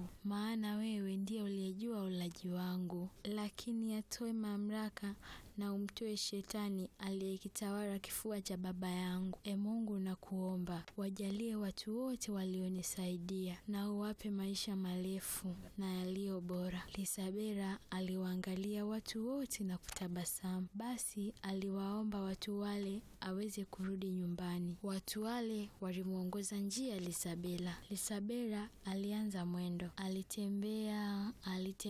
wangu, maana wewe ndiye uliyejua ulaji wangu. Lakini atoe mamlaka na umtoe shetani aliyekitawala kifua cha baba yangu. E Mungu, nakuomba wajalie watu wote walionisaidia na uwape maisha marefu na yaliyo bora. Lisabela aliwaangalia watu wote na kutabasamu. Basi aliwaomba watu wale aweze kurudi nyumbani. Watu wale walimwongoza njia Lisabela. Lisabela alianza mwendo, alitembea alitembea